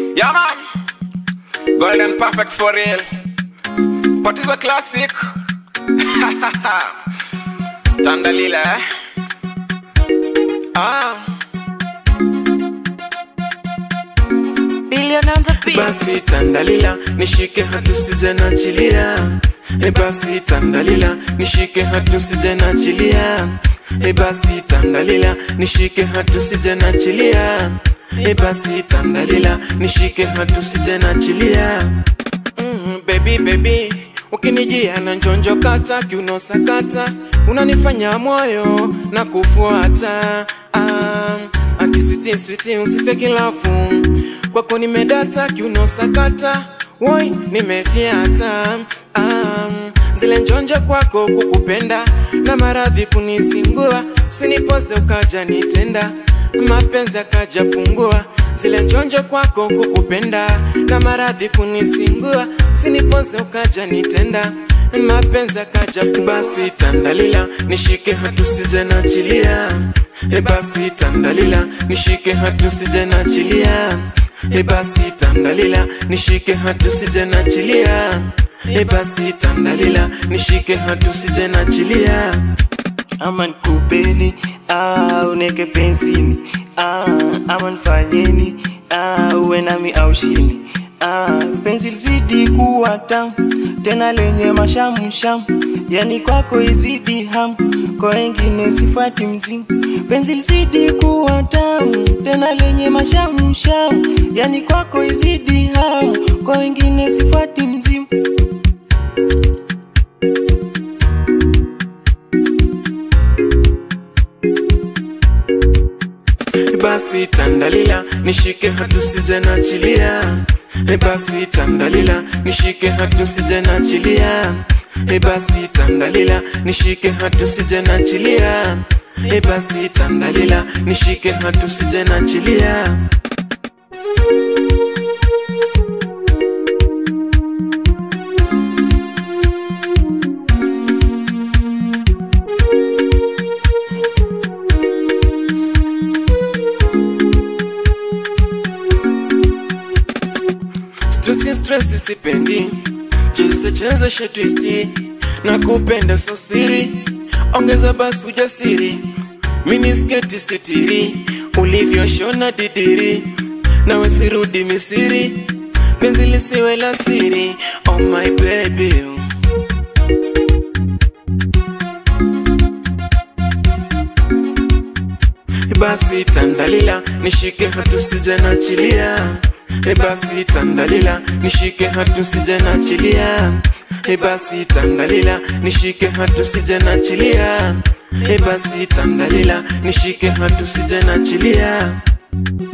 Yeah, man. Golden perfect for real. But it's a classic. Tandalila, eh? Ah. Billion on the beat. basi tandalila nishike hatu sijanachilia e basi tandalila nishike hatu sijanachilia e basi tandalila nishike hatu sijanachilia e basi tandalila nishike hatu sijanachilia mm, baby baby ukinijia na njonjo kata kiuno sakata unanifanya moyo na kufuata ah, akiswiti switi usifeki lavu kwako nimedata kiuno sakata woi nimefyata um, zile njonjo kwako kukupenda na maradhi kunisingua usinipoze ukaja nitenda mapenzi akaja pungua zile njonjo kwako kukupenda na maradhi kunisingua usinipoze ukaja nitenda mapenzi akaja pungua. basi tandalila nishike hatu sijanachilia e basi tandalila nishike hatu sijanachilia e basi tandalila nishike hatu sijanachilia e basi tandalila nishike hatu sijanachilia ama nikupeni ah, uneke pensini ah, ama nifanyeni ah, uwe nami au shini ah, penzi lizidi kuwa tamu tena lenye mashamsham yani kwako izidi ham kwa wengine sifuati mzimu penzi lizidi kuwa tamu tena lenye mashamsham yani kwako izidi ham kwa wengine sifuati mzimu basi tandalila nishike hatu sijanachilia e basi tandalila nishike hatu sijanachilia e basi tandalila nishike hatu sijanachilia e basi tandalila nishike hatu sijanachilia Stressi stressi sipendi chezeshe chezeshe twisti na kupenda so siri ongeza basi ujasiri minisketi sitiri ulivyoshona didiri nawe sirudi misiri penzi lisiwe la siri oh my baby basi tandalila nishike hatu sijanachilia e basi tandalila nishike hatu sijanachilia e basi tandalila nishike hatu sijanachilia e basi tandalila nishike hatu sijanachilia